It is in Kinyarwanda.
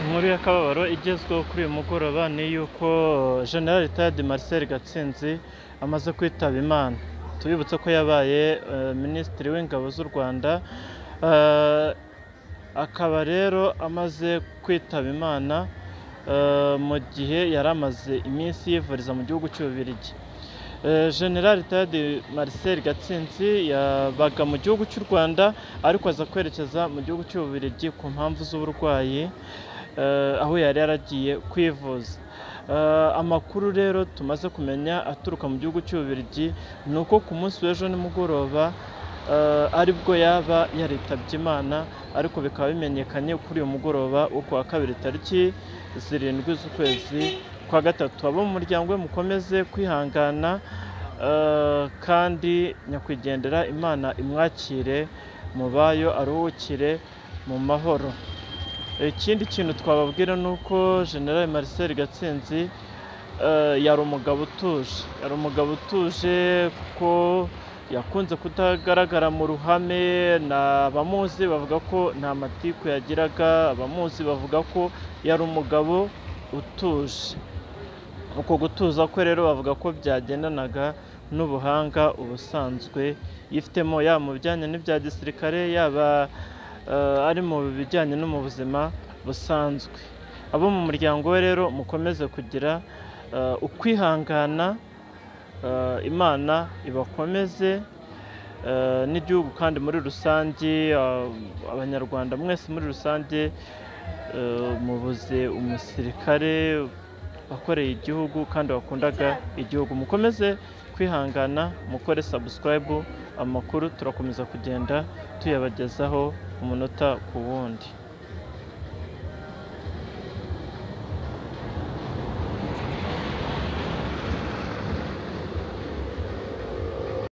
Inkuru y'akababaro igezweho kuri uyu mugoroba ni iy'uko General Retired Marcel Gatsinzi amaze kwitaba Imana tubibutse ko yabaye eh, minisitiri w'ingabo z'u Rwanda Eh, akaba rero amaze kwitaba Imana eh, mu gihe yari amaze iminsi yivuriza mu gihugu cy'Ububiligi Eh, General Retired Marcel Gatsinzi yabaga mu gihugu cy'u Rwanda ariko aza kwerekeza mu gihugu cy'Ububiligi ku mpamvu z'uburwayi eh, aho yari yaragiye kwivuza Eh, amakuru rero tumaze kumenya aturuka mu gihugu cy'Ububiligi ni uko ku munsi w'ejo nimugoroba eh, aribwo yaba yaritabye Imana ariko bikaba bimenyekanye kuri uyu mugoroba wo ku wa kabiri tariki zirindwi z'ukwezi kwa gatatu abo mu muryango we mukomeze kwihangana eh, kandi nyakwigendera Imana imwakire mubayo aruhukire mu mahoro ikindi kintu twababwira ni uko general marcel gatsinzi eh, yari umugabo utuje yari umugabo utuje kuko yakunze kutagaragara mu ruhame na abamuzi bavuga ko nta matiku yagiraga abamuzi bavuga ko yari umugabo utuje uko gutuza kwe rero bavuga ko byagendanaga n'ubuhanga ubusanzwe yifitemo yaba mu bijyanye n'ibya gisirikare yaba eh, ari mu bijyanye no mu buzima busanzwe abo mu muryango we rero mukomeze kugira eh, ukwihangana eh, imana ibakomeze eh, n'igihugu kandi muri rusange eh, abanyarwanda mwese muri rusange eh, mubuze umusirikare wakoreye igihugu kandi wakundaga igihugu mukomeze kwihangana mukore sabusikarayibu amakuru turakomeza kugenda tuyabagezaho umunota ku wundi